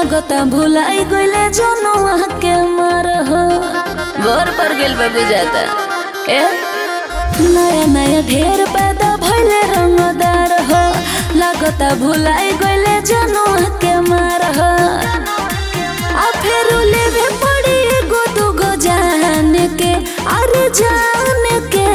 लगता भुलाई गइले जनुआ के मार हो घर पर गेल बा बुझाता ए नया नया ढेर पैदा भइले रंगदार हो लगता भुलाई गइले जनुआ के मार हो आ फिर लेवे पड़ी एगो दूगो जान के अरे जान के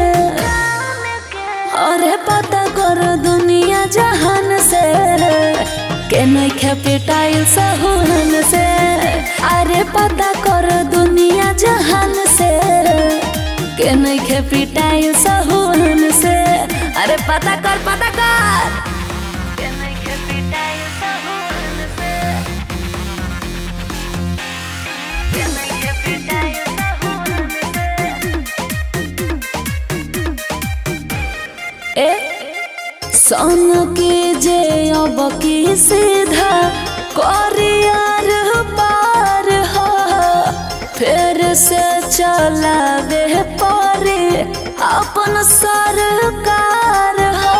अरे पता करो दुनिया जहान से के नइखे पिटाइल सहुहन से अरे पता करो दुनिया जहान से के नइखे पिटाइल सहुहन से अरे पता कर पता कर के नइखे पिटाइल सहुहन से के नइखे पिटाइल सहुहन से ए सन के जे अब की सीधा करियर पार हो फिर से चलावे परे अपन सरकार हो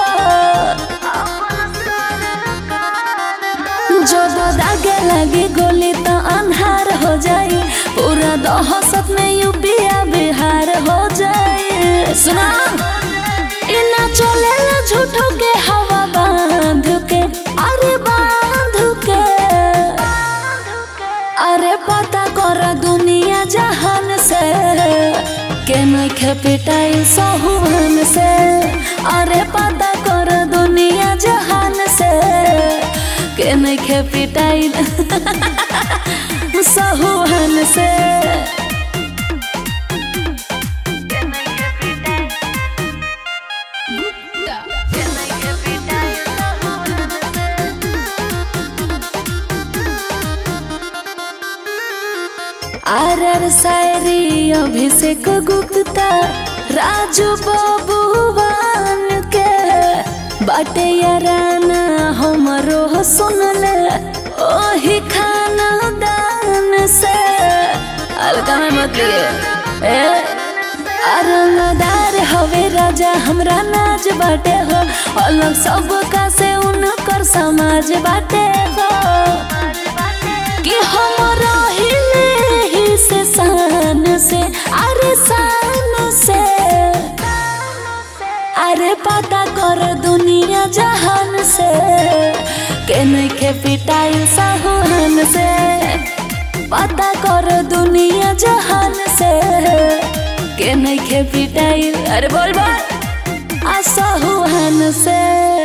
जब दागे लगी गोली तो अन्हार हो जाई पूरा दहशत में यूपिया बिहार हो जाए सुना इना चलेला झूठो के हवा बांध के अरे बांध के अरे पता कर दुनिया जहान से के नइखे पिटाई सहुहन से अरे पता कर दुनिया जहान से के नइखे पिटाई सहुहन से आर आर शायरी अभिषेक गुप्ता राजू बबुआन के बाटे याराना हमरो सुनले ओही खाना दान से हल्का में मत लिए ए अरंगदार हवे राजा हमरा नाच बाटे हो अलग सब का से उनकर समाज बाटे हो कि हम रहिले ही से शान से अरे शान से अरे पता कर दुनिया जहान से के नइखे पिटाइल साहुहन से पता कर दुनिया जहान से के नइखे पिटाइल अरे बोल बोल आ साहुहन से